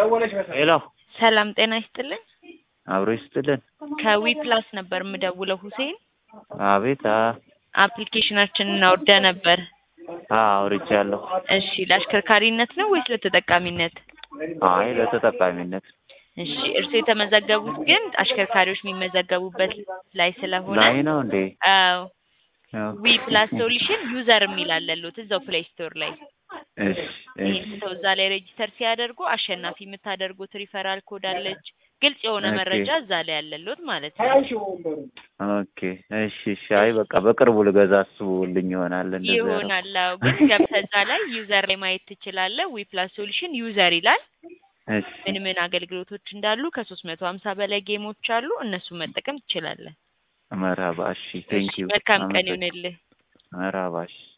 ሄሎ ሰላም ጤና ይስጥልኝ። አብሮ ይስጥልን። ከዊ ፕላስ ነበር የምደውለው ሁሴን። አቤት። አ አፕሊኬሽናችንን አውርደ ነበር። አ አውርቻለሁ። እሺ ለአሽከርካሪነት ነው ወይስ ለተጠቃሚነት? አይ ለተጠቃሚነት እሺ እርስዎ የተመዘገቡት ግን አሽከርካሪዎች የሚመዘገቡበት ላይ ስለሆነ ላይ ነው እንዴ? አዎ ኦኬ። ዊ ፕላስ ሶሉሽን ዩዘር የሚል አለሎት እዛው ፕሌይ ስቶር ላይ እሺ እሺ ይህን ሰው እዛ ላይ ሬጂስተር ሲያደርጉ አሸናፊ የምታደርጉት ሪፈራል ኮድ አለች። ግልጽ የሆነ ኦኬ። መረጃ እዛ ላይ ያለሎት ማለት ነው። ኦኬ። እሺ እሺ። አይ በቃ በቅርቡ ልገዛ አስቡልኝ ይሆናል እንደዛ ነው። ይሆናል። አዎ ግን ገብተህ እዛ ላይ ዩዘር ላይ ማየት ትችላለህ። ዊ ፕላስ ሶሉሽን ዩዘር ይላል። እሺ ምን ምን አገልግሎቶች እንዳሉ ከሶስት መቶ ሀምሳ በላይ ጌሞች አሉ። እነሱን መጠቀም ትችላለህ። መርሀባ። እሺ ቴንክ ዩ። መልካም ቀን ይሁንልህ። መርሀባ። እሺ